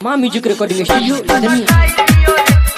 माँ music recording studio Ladania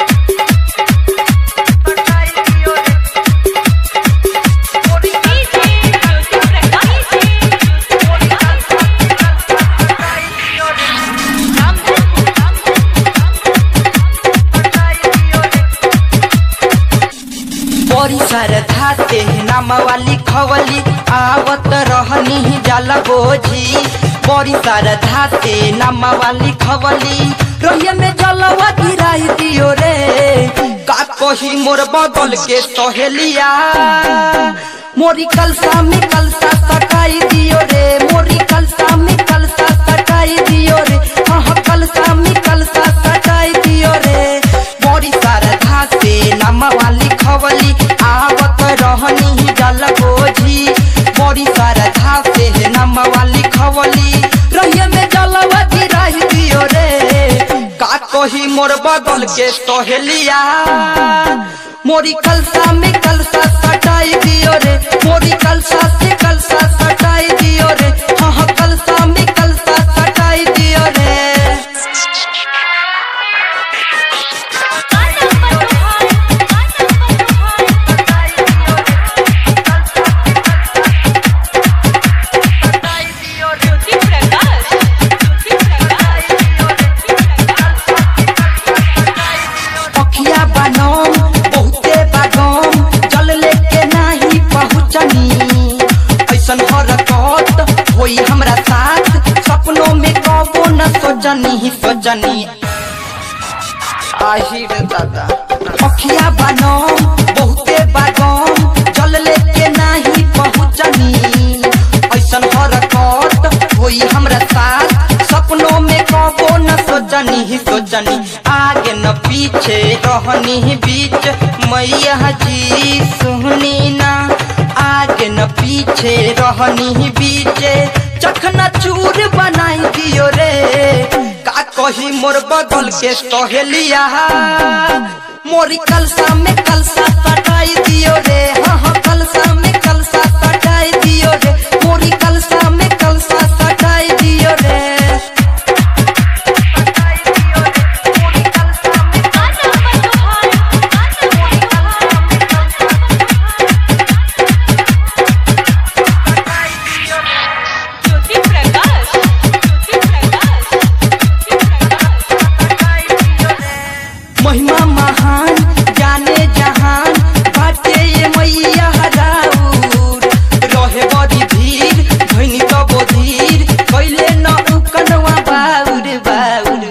बड़ी श्रद्धा से नाम वाली खवली आवत रहनी जल बोझी बड़ी श्रद्धा से नाम वाली खवली रहिए में जलवा गिराई दियो रे का कही मोर बगल के सहेलिया मोरी कलसा में कलसा सटाई दियो रे मोरी कलसा में कलसा सटाई दियो रे हाँ हाँ, कलसा में कलसा सटाई दियो रे बड़ी श्रद्धा से नाम वाली खवली आवत रहनी जल बोझी बड़ी श्रद्धा से नाम वाली खवली रहिए में जलवा गिराई दियो रे का कही मोर बगल के सहेलिया मोरी कलसा में कलसा सटाई दियो रे मोरी कलसा से कलसा सटाई दियो रे हाँ हाँ कलसा में कलसा सटाई दियो रे पखिया बनम बहुते बागम जल लेके नाही पहुँचनी ऐसन हरकत होई हमरा साथ सपनों में कबो न सोचनी सोचनी आहिर दादा पखिया बनम बहुते बागम जल लेके नाही पहुँचनी ऐसन हरकत होई हमरा साथ सपनों में कबो न सोचनी ही सोचनी आगे न पीछे रहनी बीच मैया जी सुहनी ना आगे न पीछे रहनी बीच चखना चूर बनाई दियो रे का कही मोर बगल के सहेलिया मोरी कलसा में कलसा सटाई दियो रे हाँ हाँ कलसा में कलसा सटाई दियो रे मोरी कलसा में कलसा सटाई दियो रे महिमा महान जाने जहान बाटे ये मैया हराउर रहे बड़ी धीर धैनी तबो धीर कैले न उकनवा बाउर बाउर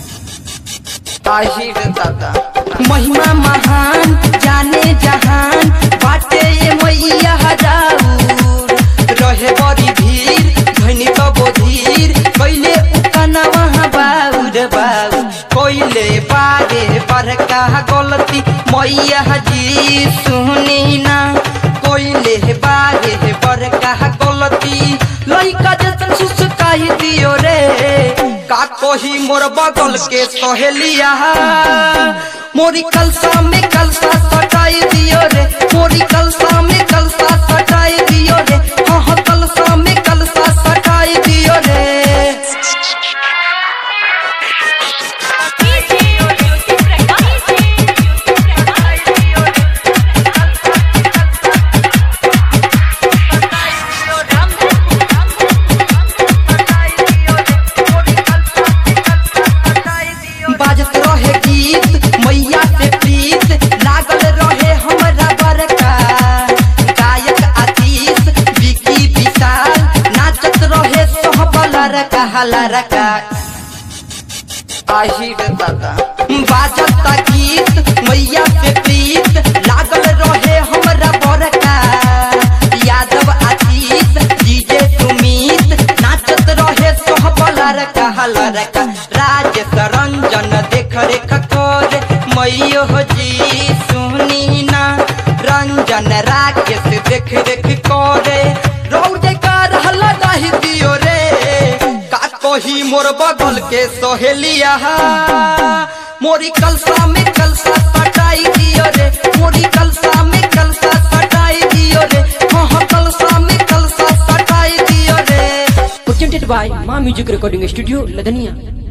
आहिर दादा महिमा महान जाने जहान बाटे ये मैया हराउर रहे बड़ी धीर धैनी तबो धीर कैले उकनवा बाउर बाउर कोइले बारे बड़का गलती मैया जी सुनी ना कोइले बारे बड़का गलती लइका जैसन सुसकाई दियो रे का कही मोर बगल के सहेलिया मोरी कलसा में कलसा सटाई दियो रे मोरी कलसा में कलसा सटाई दियो रे हाँ हाँ कलसा में कलसा सटाई दियो रे बाजत रहे गीत मैया से प्रीत लागल रहे हमरा बरका गायक आतीश विकी विशाल नाचत रहे सोहबला रका हला रका आहिर दादा बाजत गीत मैया से प्रीत लागल रहे हमरा बरका यादव आतीश डीजे सुमीत नाचत रहे सोहबला रका हला रका राजेश रंजन देख रेख कर मैयो जी सुनी ना रंजन राकेश देख रेख करे रौद कर हल्ला नहीं दियो रे का कही मोर बगल के सहेलिया मोरी कलसा में कलसा सटाई दियो रे मोरी कलसा में कलसा सटाई दियो रे हाँ हाँ कलसा में कलसा सटाई दियो रे presented by माँ म्यूजिक रिकॉर्डिंग स्टूडियो लदनिया